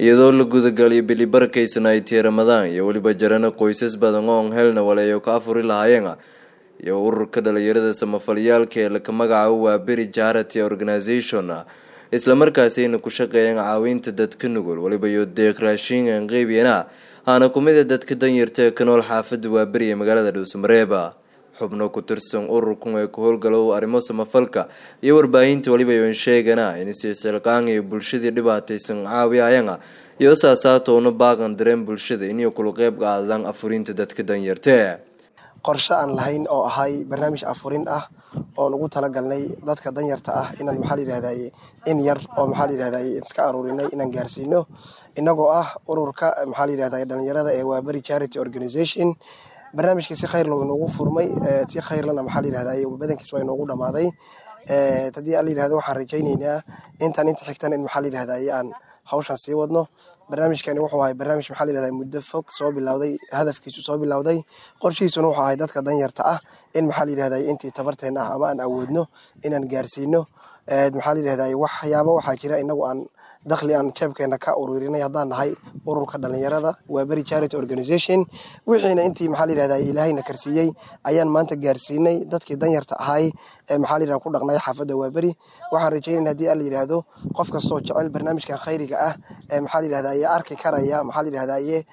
iyadoo la gudagaliyo bili barakaysan ay tiye ramadaan iyo weliba jarana qoysas badan oon helna waleeyo ka afuri lahaayeen iyo ururka dhalinyarada samafaliyaalka ee laka magacaabo waa beri charity organisation islamarkaasina ku shaqeeyeen caawinta dadka nugul weliba iyo deeq raashin qeybiyana aana kumida dadka danyarta ee ka nool xaafada waaberi ee magaalada dhuusamareeba xubno ku tirsan ururkan ee ku howlgalo arrimo samafalka iyo warbaahinta weliba yoon sheegana in sisilqaan iyo bulshadii dhibaataysan caawiyayana iyo saasaatoona baaqan dareen bulshada inay kula qeyb qaadaan afurinta dadka danyarta qorshe aan lahayn oo ahay barnaamij afurin ah oon ugu talagalnay dadka danyarta ah inaan maxaa layidhahdaye in yar oo maxaa layidhahdaye iska aruurinay inaan gaarsiino inagoo ah ururka maxaa layidhahdaye dhalinyarada ee waaberi charity organisation barnaamijkii si khayr loo inoogu furmay si khayrlana maxaa layidhahdaye badankiis waa inoogu dhamaaday haddii aan layidhahdo waxaan rajayneynaa intaan inta xigtan in maxaa layidhahdaye aan hawshan sii wadno barnaamijkani wuxuu ahay barnaamij maxaa layidhahdaa muddo fog soo bilowday hadafkiisu soo bilowday qorshihiisuna wuxuu ahay dadka danyarta ah in maxaa layidhahdaa intii tabarteena ah ama aan awoodno inaan gaarsiino maxaa layidhahdaa waxyaabo waxaa jira inagu aan dakhli aan jeebkeena ka ururinay haddaan nahay ururka dhalinyarada waa beri charity organisation wixiina intii maxaa layidhahdaa ilaahayna karsiiyey ayaan maanta gaarsiinay dadkii danyarta ahay ee maxaa layidhahdaa ku dhaqnay xaafadda waa beri waxaan rajaynayna haddii aan la yidhaahdo qof kastoo jecel barnaamijkan khayriga ah ee maxaa layidhahdaa arki karaya maxaa layidhahdaa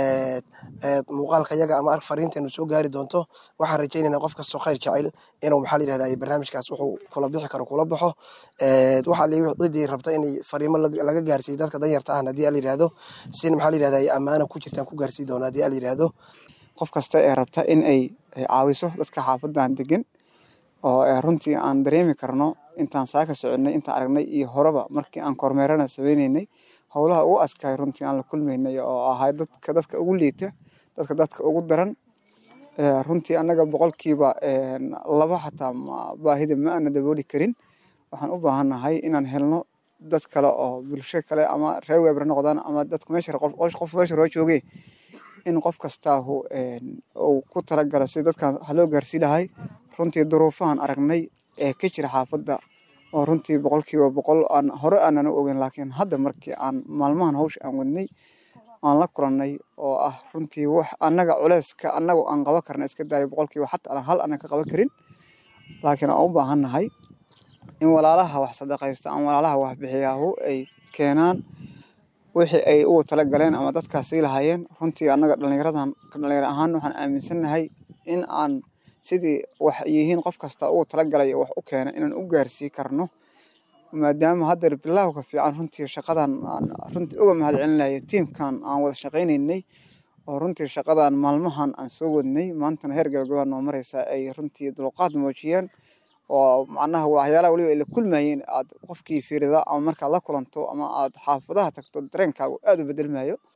muuqaalka yaga ama fariinteenu soo gaari doonto waxaan rajaynaynaa qof kastoo khayr jecel inuu maxaa layidhahdaa barnaamijkaas wuxuu kula bixi karo kula baxo waxaa cidii rabta inay fariimo laga gaarsiiyo dadka danyarta ahna haddii aan la yidhahdo sin maxaa layidhahdaa ammaana ku jirtaan ku gaarsii doona haddii aan la yidhahdo qof kasta ee rabta in ay caawiso dadka xaafadan degan oo runtii aan dareemi karno intaan saaka soconay intaan aragnay iyo horeba markii aan kormeerana sameyneynay howlaha ugu adkaay runtii aan la kulmaynay oo ahay dadka dadka ugu liita dadka dadka ugu daran runtii annaga boqolkiiba laba xataa baahida ma aana dabooli karin waxaan u baahannahay inaan helno dad kale oo bulsho kale ama reer weebar noqdaan ama dadku meesha qof meesha roo joogee in qof kastaahu uu ku talagalo si dadkan haloo gaarsii lahay runtii duruufahan aragnay ee ka jira xaafadda oo runtii boqolkiiba boqol aan hore aanan u ogeyn laakiin hadda markii aan maalmahan hawsha aan wadnay aan la kulannay oo ah runtii wax annaga culeyska annagu aan qaban karna iska daayo boqolkiiba xataa aan hal aanan ka qaban karin laakiin aan u baahannahay in walaalaha wax sadaqaysta ama walaalaha wax bixiyaahu ay keenaan wixii ay ugu tala galeen ama dadkaas sii lahaayeen runtii annaga dhallinyaradan dhalinyaro ahaan waxaan aaminsannahay in aan sidii wax yihiin qof kasta ugu talagalay wax u keena inaan u gaarsii karno maadaama haddeer bilaawka fiican runtii shaqadan aan runtii uga mahad celinaya tiimkan aan wada shaqaynaynay oo runtii shaqadan maalmahan aan soo wadnay maantana heer gabagabaa noo mareysa ay runtii dulqaad muujiyeen oo macnaha waxyaalaha weliba ay la kulmayeen aad qofkii fiirida ama markaad la kulanto ama aad xaafadaha tagto dareenkaagu aad u bedelmayo